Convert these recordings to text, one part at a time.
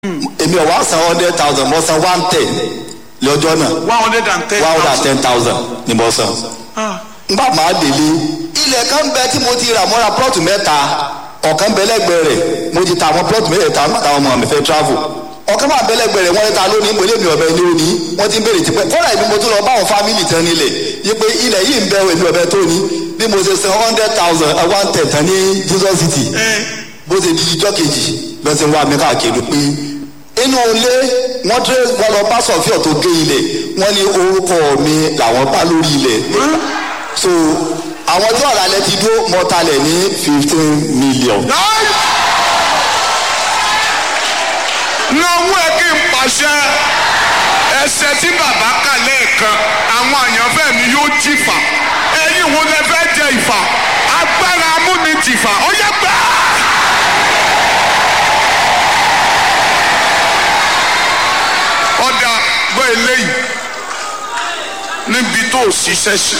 èmi ọ̀ wá san hundred thousand mo san one ten lọ́jọ́ náà one hundred and ten one hundred and ten thousand ni mo san. Ah, ngbà máa délé ilẹ̀ kan bẹ tí mo ti rà mọ́ra plọ́ọ̀tù mẹ́ta ọ̀kan bẹ lẹ́gbẹ̀ẹ́ rẹ̀ mo ti ta àwọn plọ́ọ̀tù mẹ́ta nígbà táwọn ọmọ mi fẹ́ travel ọ̀kan máa bẹ lẹ́gbẹ̀ẹ́ rẹ̀ wọ́n ní ta lónìí mo lé mi ọ̀bẹ ní òní wọ́n ti ń béèrè tipẹ́ kọ́ra ìbí mo tún lọ bá àwọn fámìlì tán nílẹ̀ yí pé ilẹ̀ yìí ń bẹ èmi ọ̀bẹ tó ní bí mo ṣe san hundred thousand one ten tán ní Jesus City eh, bó ṣe di ijọ́ kejì lọ sí wa mi káàkiri pé inú ilé wọ́n tẹ́ wọ́n lọ bá sọ̀fíọ̀ tó gé ilẹ̀ wọ́n ní orúkọ mi làwọn bá lórí ilẹ̀ so àwọn tí ọ̀rọ̀ alẹ́ ti dúró mọ́talẹ̀ ní fifteen million. lọ́wọ́ ẹ kí n pàṣẹ ẹsẹ̀ tí bàbá kà lẹ́ẹ̀kan àwọn àyànfẹ́ mi yóò jìfà ẹ̀yin wo lẹ fẹ́ jẹ ìfà agbára amúnitìfà ó yẹ gbà. ọ̀dà gbọ́ eléyìí níbi tó o ṣiṣẹ́ sí.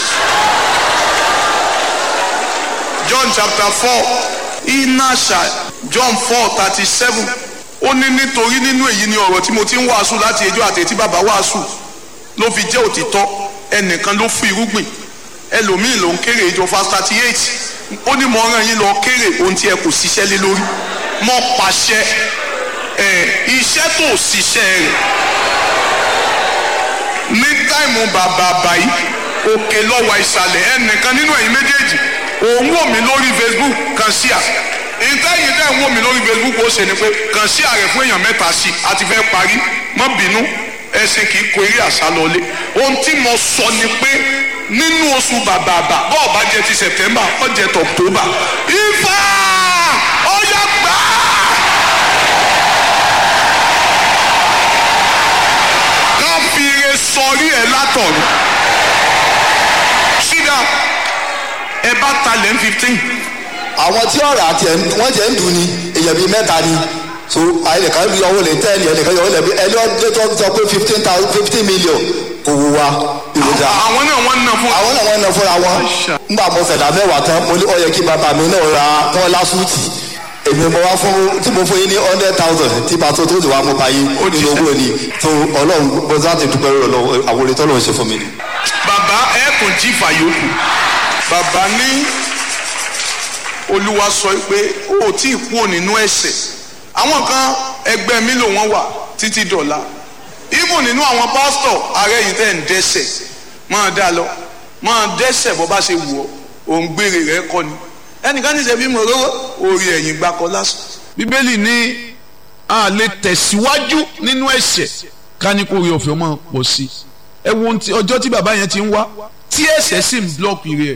John chapter four inasha John four thirty seven ó ní nítorí nínú èyí ni ọ̀rọ̀ tí mo ti ń wàásù láti ẹjọ́ àti etí bàbá wàásù ló fi jẹ́ òtítọ́ ẹnìkan ló fún irúgbìn ẹlòmíì ló ń kéré ìjọ fast thirty eight ó ní mo rán yín lọ kéré ohun tí ẹ kò ṣiṣẹ́ lé lórí mo pàṣẹ ẹ iṣẹ́ tó ṣiṣẹ́ rẹ̀ ní táìmù bàbá àbáyé òkè lọ́wọ́ ìsàlẹ̀ ẹnìkan nínú ẹ̀yin méjèèjì òun wò mí lórí Facebook kan sí à ìtẹ́yìn tẹ́ ń wò mí lórí Facebook ó ṣe ni pé kàn sí ààrẹ fún èèyàn mẹ́ta sí i àti fẹ́ parí má bínú ẹsìn kì í kó eré àṣà lọlé ohun tí mo sọ ni pé nínú oṣù bàbàbà bọ́ọ̀ bá jẹ ti September ó jẹ ti October ifá ọyọ gbà á. ká fi ire sọrí ẹ látọ̀run sídà ẹ bá talẹ̀ ń fifteen àwọn tí ọ̀rọ̀ àti ẹ̀ wọ́n jẹ́ ń dùn ni èèyàn bíi mẹ́ta ni so ẹnìkan yọ owó lè tẹ́ẹ̀lì ẹnìkan yọ owó lè bí ẹni ọdún tó sọ pé fifteen thousand fifteen million kò wù wá ìròjà àwọn náà wọ́n ń ná fún àwọn náà wọ́n ná fúnra wọn nígbà mo ṣẹ̀dá mẹ́wàá tán mo ní ó yẹ kí bàbá mi náà ra wọn lásùtì èmi mo wá fún tí mo fún yín ní hundred thousand tí pàtó tó ti wá mo bá yín nínú owó ni tó ọlọ́run bó sá ti dúpẹ́ rẹ̀ lọ́wọ́ àwọn orí tọ́lọ́run ṣe fún mi ni. bàbá ẹ kò jí fàyòkù bàbá ní olúwa sọ pé ó ò tí ì kúrò nínú ẹ̀ṣẹ̀ àwọn kan ẹgbẹ́ mi ló wọ́n wà títí dọ̀la even nínú àwọn pásítọ̀ ààrẹ yìí tẹ̀ ń dẹ́ṣẹ̀ máa dá lọ máa dẹ́ṣẹ̀ bó bá ṣe wù ọ́ òun gbére rẹ̀ kọ́ ni ẹnìkan ní sẹ́bí mo rówó orí ẹ̀yìn gbakọ lásán. bíbélì ní a lè tẹ̀síwájú nínú ẹ̀ṣẹ̀ ká ní kó rí ọ̀fẹ́ máa pọ̀ sí i ẹ wo ohun tí- ọjọ́ tí bàbá yẹn ti ń wá tí ẹ̀ṣẹ̀ sì ń blọ́ọ̀kì rẹ̀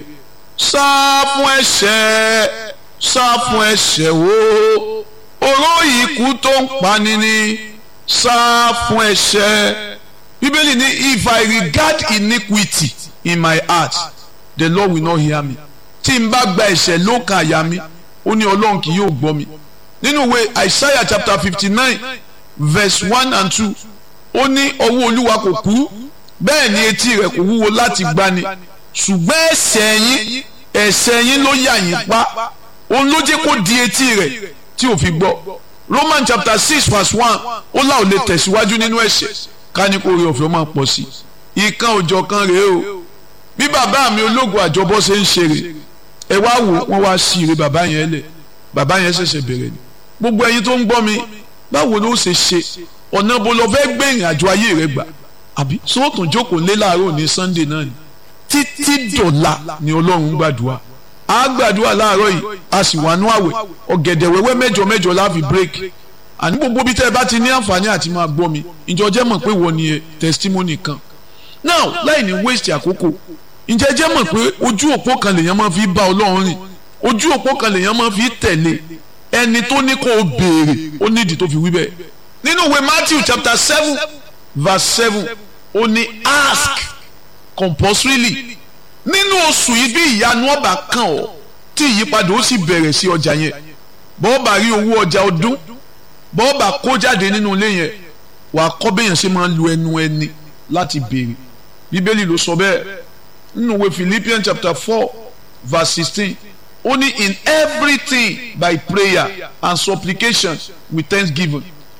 sá fún ẹ̀ṣẹ̀ sá fún ẹ̀ṣẹ̀ wo oró ikú tó ń pani ni sá fún ẹ̀ṣẹ̀ bíbélì ní if I regard iniquity in my heart the Lord will not hear me tí n bá gba ẹ̀ṣẹ̀ lókàn àyà mi ó ní ọlọ́run kì yóò gbọ́ mi nínú ìwé Isaiah chapter fifty nine verse one and two ó ní ọwọ́ olúwa kò kú bẹ́ẹ̀ ni etí rẹ̀ kò wúwo láti gbani ṣùgbọ́n ẹ̀ṣẹ̀ yín ẹ̀ṣẹ̀ yín ló yà yín pa òun ló jẹ́ kó di etí rẹ̀ tí ò fi gbọ́ Roman chapter six verse one ó là ò lè tẹ̀síwájú nínú ẹ̀ṣẹ̀ ká ní kó rí ọ̀fẹ́ máa pọ̀ sí i ìkan òjọ̀ kan rèé o bí bàbá mi ológun àjọbọ ṣe ń ṣeré ẹ wá wò wọ́n wá sí ire bàbá yẹn lẹ̀ bàbá yẹn ṣẹ̀ṣẹ̀ bẹ̀rẹ̀ ni gbogbo ẹ̀yin tó ń gbọ́ mi báwo ló ṣe ṣe ọ̀nà bó lọ fẹ́ gbé ìrìn àjò ayé rẹ gbà àbí sóòtún jókòó lé láàárọ̀ ní Sunday náà ni títí dọ̀la ni Ọlọ́run gbàdúrà á gbàdúrà láàárọ̀ yìí a sì wà nú àwẹ̀ ọ̀gẹ̀dẹ̀ wẹ́wẹ́ mẹ́jọ mẹ́jọ láàfin break àní gbogbo bí tẹ́ ẹ bá ti ní àǹfààní àti máa gbọ́ mi ìjọ jẹ́ mọ̀ pé wọ́n ni ẹ testimony kan now láì ní waste àkókò ǹjẹ́ jẹ́ mọ̀ pé ojú òpó kan lèèyàn máa fi bá Ọlọ́run rìn ojú òpó kan lèèyàn máa fi tẹ̀lé ẹni tó ní kó o béèrè ó nídìí tó fi wí bẹ́ẹ̀ nínú ìwé Matthew chapter seven verse seven ó ní ask compulsorily nínú oṣù yìí bí ìyanu ọba kan ọ tí ìyípadà ó sì bẹ̀rẹ̀ sí ọjà yẹn bọ́ọ̀bà rí owó ọjà ọdún bọ́ọ̀bà kó jáde nínú ilé yẹn wàá kọ́ bẹ́yẹn ṣe máa ń lu ẹnu ẹni láti béèrè bíbélì ló sọ bẹ́ẹ̀ nínú ìwé Philippians chapter four verse sixteen ó ní in everything by prayer and supplication with thanksgiving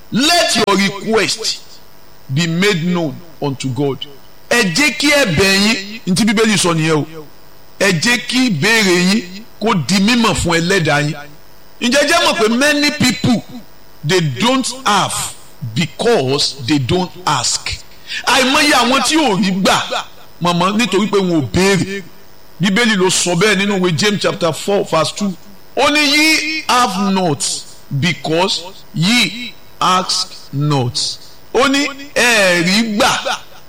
let your request be made known unto God ẹ jẹ́ kí ẹ̀bẹ̀ yín ntí bíbélì sọ nìyẹn o ẹ jẹ́ kí ìbéèrè yín kó di mímọ̀ fún ẹlẹ́dàá yín ǹjẹ́ jẹ́ mọ̀ pé many people they don't have because they don't ask àìmọye àwọn tí ò rí gbà mọ̀mọ́ nítorí pé wọn ò béèrè bíbélì ló sọ bẹ́ẹ̀ nínú ìwé James chapter four verse two ó ní ye have not because ye ask not ó ní ẹ rí gbà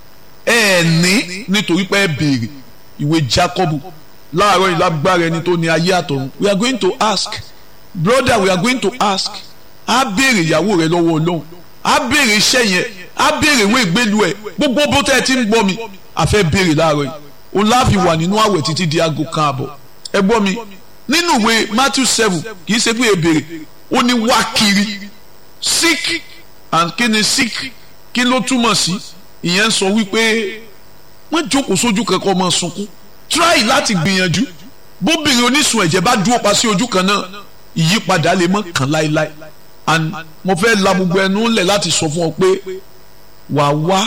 ẹ ní nítorí pé ẹ béèrè ìwé Jákọ́bù láàárọ̀ ìlágbára ẹni tó ní ayé àtọ̀run we are going to ask brother we are going to ask á béèrè ìyàwó rẹ lọ́wọ́ Ọlọ́run á béèrè iṣẹ́ yẹn á béèrè ìwé ìgbélu ẹ̀ gbogbo bó tẹ́ ẹ ti ń gbọ́ mi a fẹ́ béèrè láàárọ̀ yìí o láàfi wà nínú àwẹ̀ títí di aago kan àbọ̀ ẹ gbọ́ mi nínú ìwé Matthew seven kì í ṣe pé ebèrè ó ní wá kiri sick and kí ni sick kí ló túmọ̀ sí ìyẹn sọ wípé wọ́n jókòó sójú kankan ọmọ sunkún try láti gbìyànjú bóbìnrin onísun ẹ̀jẹ̀ bá dúró pa sí ojú kan náà ìyípadà lè mọ́ kàn láéláé and mo fẹ́ la gbogbo ẹnu ńlẹ̀ láti sọ fún ọ pé wà wá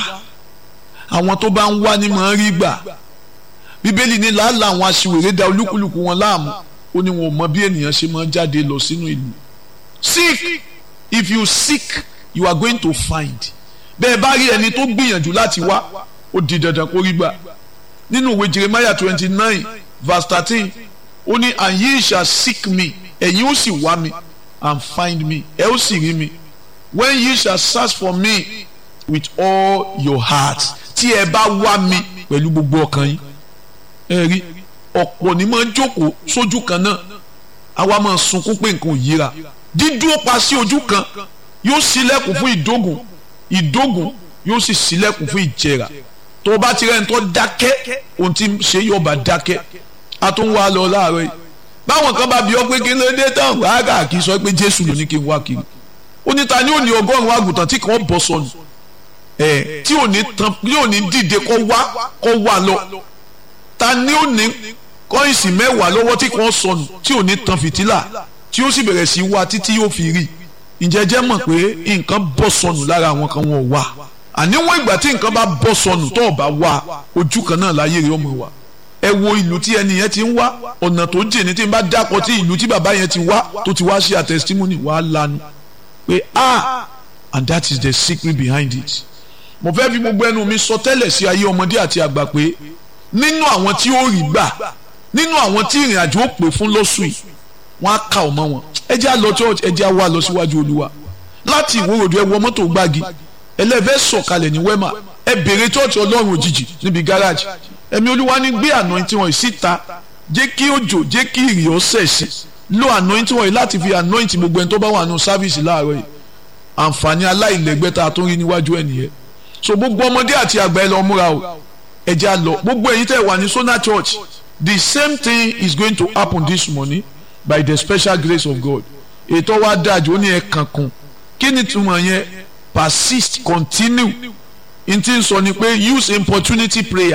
àwọn tó bá ń wá ní mọ̀ ń rí gbà bíbélì ní làálàá àwọn aṣiwèrè da olúkúlùkù wọn láàmú ó ní wọn ò mọ bí ènìyàn ṣe máa jáde lọ sínú ìlú seek if you seek you are going to find bẹ́ẹ̀ bá rí ẹni tó gbìyànjú láti wá ó di dandan kó rí gbà nínú ìwé Jeremiah twenty nine verse thirteen ó ní and ye shall seek me ẹ̀yin ó sì wá mi and find me ẹ ó sì rí mi when ye shall search for me with all your heart tí ẹ bá wá mi pẹ̀lú gbogbo ọkàn yín ẹ rí ọ̀pọ̀ ní máa ń jókòó sójú kan náà àwa máa sunkún pé nǹkan ò yíra dídúró pa sí ojú kan yóò ṣílẹ̀kùn fún ìdógùn ìdógùn yóò sì ṣílẹ̀kùn fún ìjẹrà tó o bá ti rẹ́ni tó dákẹ́ ohun tí ṣe yóò bá dákẹ́ a tún wá lọ láàárọ̀ yìí báwọn kan bá bí ọ pé kí ló dé tán wàhálà kì í sọ pé Jésù ló ní kí n wá kiri ó ní ta ni ó ní ọgọ́rùn-ún àgùntàn tí kàn bọ́ sọnù ẹ̀ tí ò ní tán tí ò ní dìde kọ́ wá kọ́ wá lọ ta ni ó ní kọ́ìnsì mẹ́wàá lọ́wọ́ tí kàn sọnù tí ò ní tan fìtílà tí ó sì bẹ̀rẹ̀ sí wá títí yóò fi rí ǹjẹ́ jẹ́ mọ̀ pé nǹkan bọ́ sọnù lára àwọn kan wọn ò wá àníwọ̀n ìgbà tí nǹkan bá bọ́ sọnù tó o bá wá ojú kan náà láyé rẹ̀ ọmọ wa ẹ wo ìlú tí ẹni yẹn ti ń wá ọ̀nà tó jìn ní tí n bá dákọ̀ tí ìlú tí bàbá yẹn ti wá tó ti wá ṣe a testimony wàá lanu pé ah and that is the secret behind it mo fẹ́ fi gbogbo ẹnu mi sọ tẹ́lẹ̀ sí ayé ọmọdé àti àgbà pé nínú àwọn tí ó rí gbà nínú àwọn tí ìrìn àjò ó pè fún lọ́sùn yìí wọ́n á kà ọ́ mọ́ wọn ẹ jẹ́ á lọ church ẹ jẹ́ á wá lọ síwájú olúwa láti ìwòròdú ẹ wọ mọ́tò gbági ẹlẹ́fẹ́ sọ̀kalẹ̀ ní wẹ́mà ẹ bèrè church ọlọ́run òjijì níbi gáràjì ẹ̀mí olúwa ní gbé anointing wọn síta jẹ́ kí òjò jẹ́ kí ìrì ó sẹ̀ sí lo anointing wọn yìí láti fi anoint gbogbo ẹni tó bá wà nù sáfìsì láàárọ̀ yìí àǹfààní aláìlẹ́gbẹ́ tá a tún rí níwájú ẹ̀ nìyẹn so gbogbo ọmọdé àti àgbà ẹ lọ múra o ẹ jẹ́ á lọ gbogbo ẹ̀yin tẹ́ wà ní Sona Church the same thing is going to happen this morning by the special grace of God ètò wa dájú ó ní ẹ kankan kí ni túmọ̀ yẹn persist continue n ti sọ ni pé use importunity prayer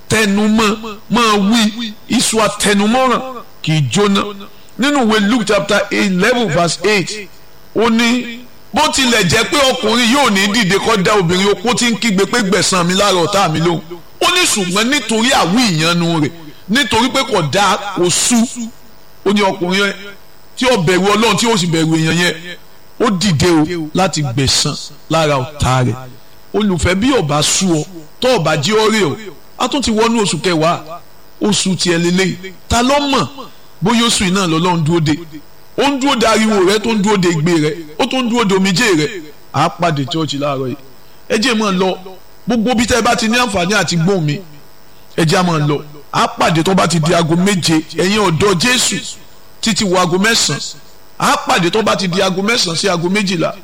tẹnumọ́ máa wí iṣu àtẹnumọ́ràn kì í jóná nínú ìwé Luke chapter eleven verse eight ó ní bó tilẹ̀ jẹ́ pé ọkùnrin yóò ní dìde kọ́ da obìnrin opó tí ń kígbe pé gbẹ̀san mi lára ọ̀tá mi lóhùn ó ní ṣùgbọ́n nítorí àwí ìyanu rẹ̀ nítorí pé kò dá kò sú ó ní ọkùnrin yẹn tí ó bẹ̀rù ọlọ́run tí ó sì bẹ̀rù èèyàn yẹn ó dìde o láti gbẹ̀san lára ọ̀tá rẹ̀ olùfẹ́ bí ọba sú ọ tó ọba jí ọ rè o a tún ti wọnú oṣù kẹwàá oṣù tiẹ̀ lélẹ́yìí ta ló mọ̀ bóyá oṣù yìí náà lọ́lọ́run dúró de ó ń dúró de ariwo rẹ tó ń dúró de igbe rẹ ó tó ń dúró de omijé rẹ à á pàdé chọ́ọ̀chì láàárọ̀ yìí ẹ jẹ́ mọ́ lọ gbogbo bí tẹ́ ẹ bá ti ní àǹfààní àti gbóhùn mi ẹ jẹ́ mọ́ lọ à á pàdé tó bá ti di aago méje ẹ̀yin ọ̀dọ́ Jésù títí wọ aago mẹ́sàn-án à á pàdé tó bá ti di aago mẹ́sàn-án sí aago méjìlá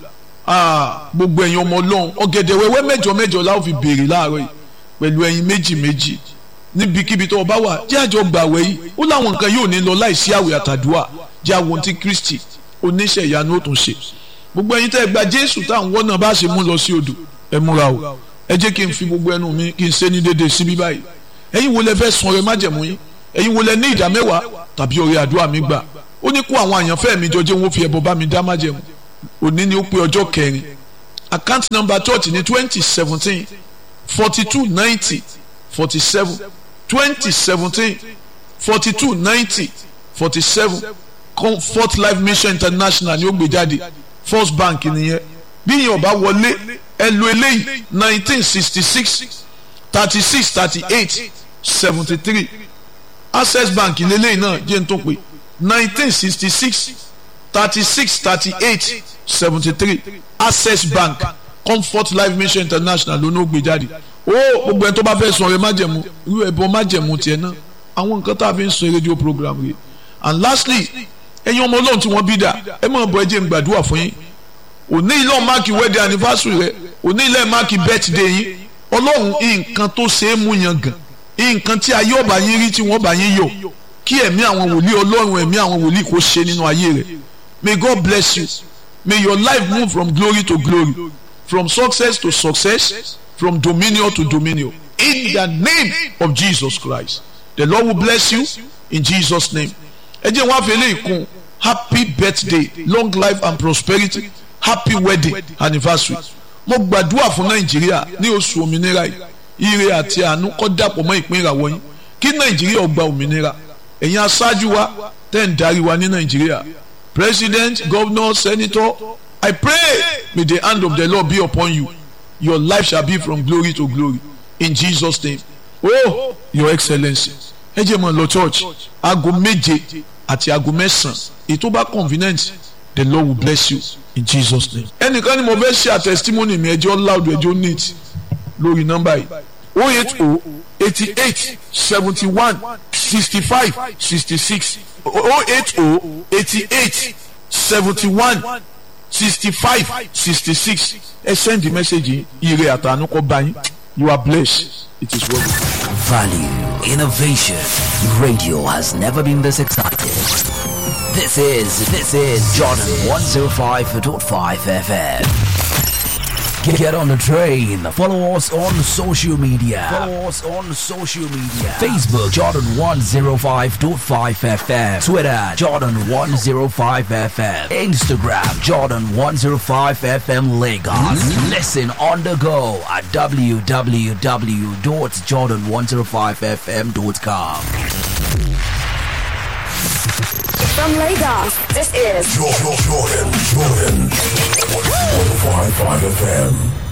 gbogbo ẹ̀yin ọmọ ọlọ́run ọ̀gẹ̀dẹ̀ wẹ́wẹ́ mẹ́jọ mẹ́jọ la ó fi béèrè láàárọ̀ yìí pẹ̀lú ẹ̀yin méjì méjì níbikíbi tó o bá wà jẹ́ àjọ gbàwẹ̀ yìí ó láwọn nǹkan yóò ní lọ láìsí àwẹ̀ àtàdúrà jẹ́ àwọn tí Kristi oníṣẹ́ ìyanu ó tún ṣe gbogbo ẹ̀yin tẹ́ ẹ gba Jésù táwọn wọ́n náà bá ṣe mú lọ sí odò ẹ múra o ẹ jẹ́ kí n fi gbogbo ẹnu mi kí n ṣe ní déédéé síbí báyìí ẹ̀yin wo lẹ fẹ́ sun ọrẹ májẹ̀mú yín ẹ̀yin wo lẹ ní ìdá mẹ́wàá tàbí ọrẹ àdúrà mi gbà ó ní kó àwọn àyànfẹ́ mi jọ jẹ́ wọn fi ẹbọ bá mi dá májẹ̀mú òní ni ó pé ọjọ́ kẹrin account number church ní twenty seventeen forty two ninety forty seven twenty seventeen forty two ninety forty seven comfort life mission international ni ó gbé jáde first bank nìyẹn bí yẹn ọba wọlé ẹ lo eléyìí nineteen sixty six thirty six thirty eight seventy three access bank lélẹ́yìn náà jẹ́ n tó pé nineteen sixty six thirty six thirty eight seventy three access bank comfort life mission international ló ní ó gbé jáde ó gbogbo ẹni tó bá fẹ́ sọ ọ̀rẹ́ májẹ̀mú irú ẹ̀bọ májẹ̀mú tiẹ̀ náà àwọn nǹkan tá a fi ń sọ rédíò program rẹ̀ and lastly ẹ̀yin ọmọ ọlọ́run tí wọ́n bí dà ẹ máa bọ ẹjẹ̀ ń gbàdúrà fún yín òní ilé ọ̀ máàkì wedding anniversary rẹ òní ilé máàkì birthday yín ọlọ́run nǹkan tó ṣe é mú yan gàn nǹkan tí ayé ọba yín rí tí wọ́n bá yín yọ kí ẹ̀mí àwọn wòlíì ọlọ́run ẹ̀mí àwọn wòlíì kó ṣe nínú ayé rẹ̀ may God bless you may your life move from glory to glory from success to success from dominion to dominion in the name of Jesus Christ the Lord will bless you in Jesus name ẹ jẹ́ wọ́n á fi eléyìí kún happy birthday long life and prosperity happy wedding anniversary mo gbàdúrà fún nàìjíríà ní oṣù òmìnira yìí ire àti àánú kó dàpọ̀ mọ́ ìpín ìràwọ̀ yín kí nàìjíríà ó gba òmìnira ẹ̀yin aṣáájú wa tẹ́ ń darí wa ní nàìjíríà president governor senator i pray may the hand of the lord be upon you your life shall be from glory to glory in jesus name oh your excellency ẹ jẹ́ mọ̀ lọ church aago méje àti aago mẹ́sàn-án ètò bá convenient the lord will bless you in jesus name. ẹnìkan ni mo fẹ́ ṣe àtẹ̀sítímọ́nì mi ẹjọ́ loud ẹjọ́ neat lórí nọ́mbà yìí o eight o eighty eight seventy one sixty five sixty six o eight o eighty eight seventy one sixty five sixty six ẹ send the message yìí ire àtànú kọ bá yín you are blessed it is well. Value, innovation. Radio has never been this excited. This is this is Jordan 105.5 FM. Get on the train. Follow us on social media. Follow us on social media. Facebook Jordan 105.5 FM. Twitter Jordan 105 FM. Instagram Jordan 105 FM Lagos. Listen on the go at www.jordan105fm.com. From Lagos, this is Jordan, Jordan, Jordan. 105.5 FM.